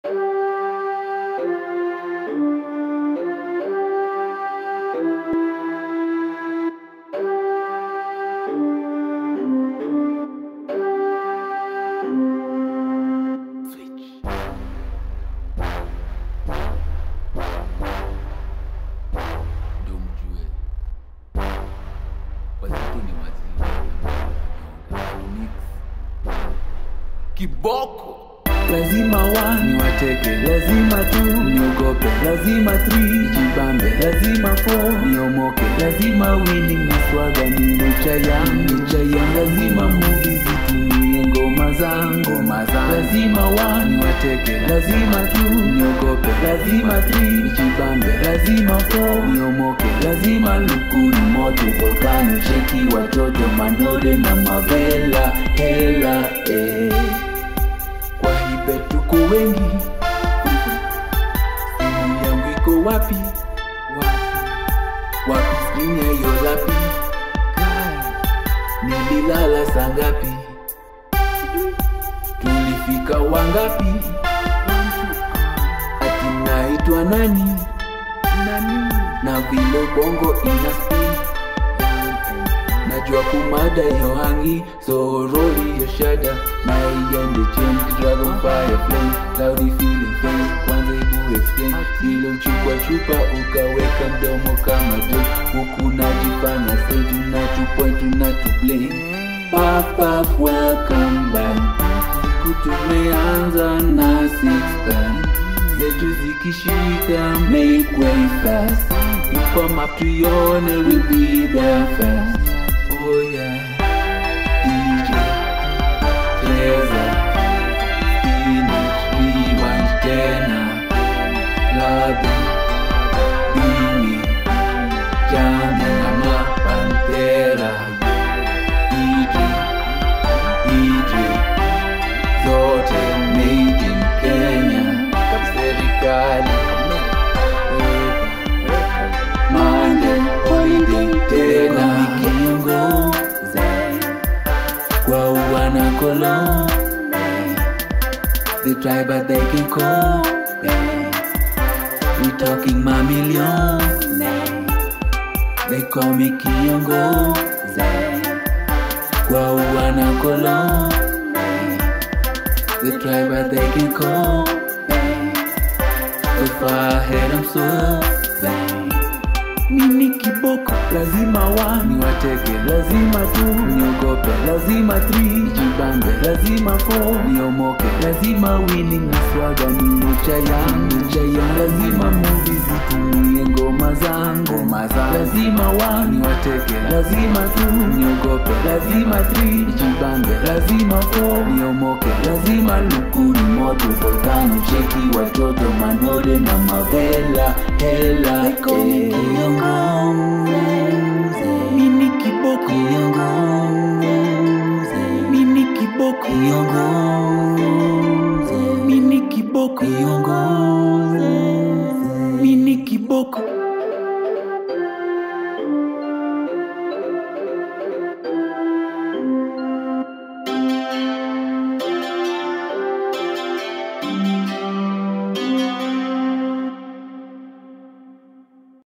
ndio mjue wazito ni wazito Mix. kiboko lazima wani wateke lazima tu niogope lazima three jibambe lazima four niomoke lazima winning na swaga ni mecha yangu mecha yangu lazima movie zitumie ngoma zangu ngoma zangu lazima wani wateke lazima tu niogope lazima three jibambe lazima four niomoke lazima lukuni moto volkano sheki watoto mandode na mavela hela eh kwa hibe tuko wengi simu yangu iko wapi wapi skrini ya hiyo lapi nililala saa ngapi tulifika wangapi ati naitwa nani na vile bongo ina spin najua kumada yo hangi so roli yo shada na iende chen dragon fire flame cloudy feeling face kwanza ibu explain vile uchukua chupa ukaweka mdomo kama jo huku najifanya say tunatupoint tunatublame Puff, puff, welcome back siku tumeanza na six pack zetu zikishika make way fast Ipa map tuione will be there fast Oh yeah DJ Cheza Spinach Rewind tena Labi Bini Jamu na mapantera DJ DJ Zote made in Kenya Serikali Monday holiday tena kiongozi kwa wana kolo they try but they can copy we talking my million they call me kiongozi kwa wana kolo they try but they can copy so far ahead I'm swerving mimi kiboko lazima wani wateke lazima tu niogope lazima three jibambe lazima four niomoke lazima winning na swaga ni mecha yangu mecha yangu lazima movie zitumie ngoma zangu ngoma zangu lazima wani wateke lazima tu niogope lazima three jibambe lazima four niomoke lazima lukuni moto volkano cheki watoto manode na mavela hela eh. Mimi kiboko Mimi kiboko Mimi kiboko